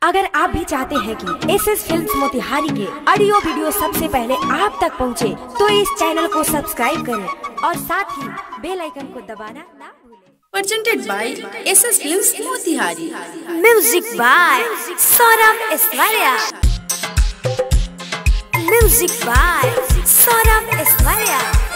अगर आप भी चाहते हैं कि एस एस फिल्म मोतिहारी के ऑडियो वीडियो सबसे पहले आप तक पहुंचे, तो इस चैनल को सब्सक्राइब करें और साथ ही बेल आइकन को दबाना ना भूलें presented by SS Films Motihari. Music by Saurabh Eswaliya music by Saurabh Eswaliya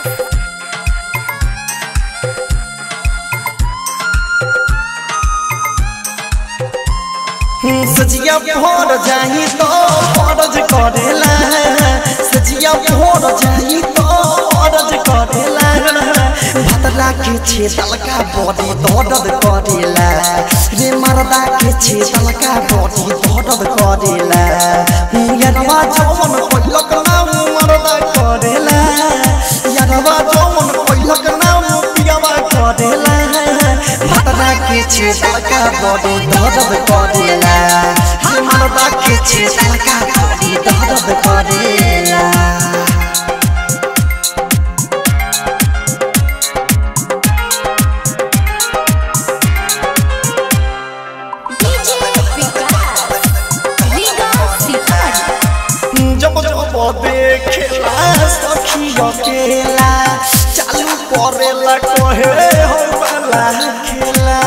सजिया भोर जाही तो फरज करेला सजिया भोर जाही तो फरज करेला भतला के छे तलका बॉडी दर्द करेला रे मर्दा के छे तलका बॉडी दर्द करेला यारवा जवन कोइलक नाम मर्दा करेला यारवा जवन कोइलक नाम पियावा करेला भतला के छे तलका बॉडी दर्द करेला रे मर्दा के छे तलका बॉडी दर्द करेला जब जब देखेला सखी अकेला चालू करेला कहे हो वाला खेला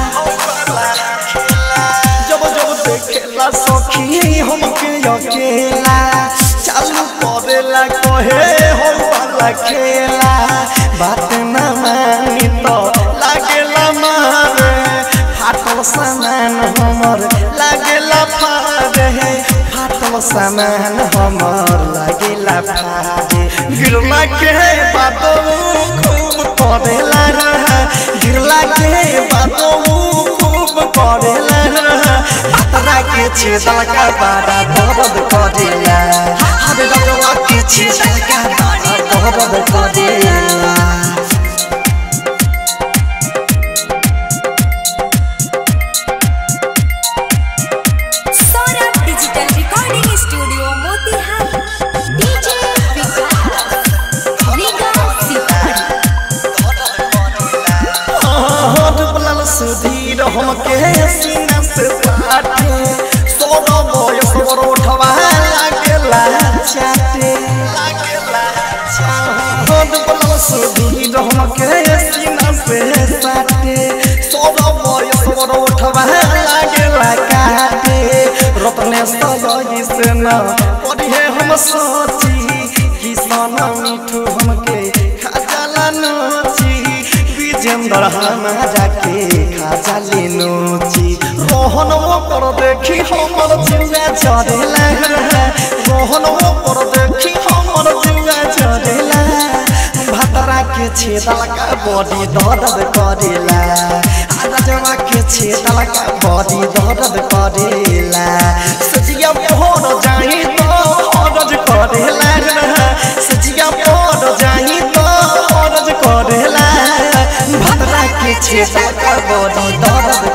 जब जब देखेला सखी हमके अकेला चालू करेला कहे हो वाला खेला बात न मानी तो लागेला मारे फाटल सामान हमर लागेला फारे फाटल सामान हमर लागेला फारे गिरला के बातो खूब करेला गिरला के बातो खूब करेला अतरा के छेदल का बाड़ा दर्द करेला हरे रजवा के छेदल का बाड़ा दर्द करेला Saurabh digital recording studio Motihari DJ हाथ बलल सुधीर हमके सीना से साटे सोना बयस बरोठवा लागेला चाटे हाथ बलल सुधीर हमके सीना से साटे सोना बयस बरोठवा लागेला काटे रत्ने सजई से न पढ़े हम सोची किसान मिठू हमके खाजाला नोची विजेंद्र हमारा के खाजाली नोची रोहन वो कर देखी हमर जिंदा चढ़ेला रोहन वो कर देखी हमर जिंदा चढ़ेला भतरा के छेदल का बॉडी दर्द करेला राजवा के छेदल का बॉडी दर्द करेला सजिया भोर जाही तो हरज करेला सजिया भोर जाही तो हरज करेला भतरा के छेदल का बॉडी दर्द